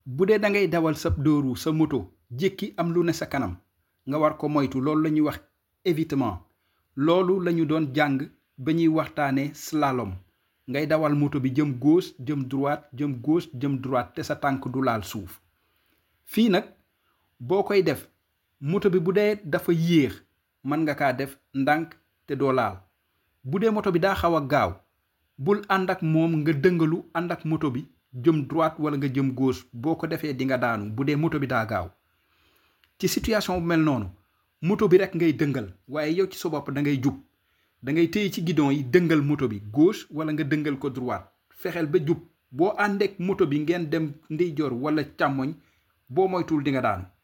bu dee da ngay dawal sa dóoru sa moto jékki am lu ne sa kanam nga war ko moytu loolu la ñuy wax évitement loolu la ñu doon jàng ba ñuy waxtaanee slalom ngay dawal moto bi jëm gauche jëm droite jëm gauche jëm droite te sa tànk du laal suuf fii nag boo koy def moto bi bu dee dafa yéex mën nga kaa def ndànk te doo laal bu dee moto bi daa xaw a gaaw bul ànd ak moom nga dëngalu ànd ak moto bi jëm droite wala nga jëm gauche boo ko defee di nga daanu bu dee moto bi daa gaaw ci situation bu mel noonu moto bi rek ngay dëngal waaye yow ci sa bopp da ngay jub da ngay téye ci guidon yi dëngal moto bi gauche wala nga dëngal ko droite fexeel ba jub boo àndeek moto bi ngeen dem ndeyjoor wala càmmoñ boo moytuwul di nga daanu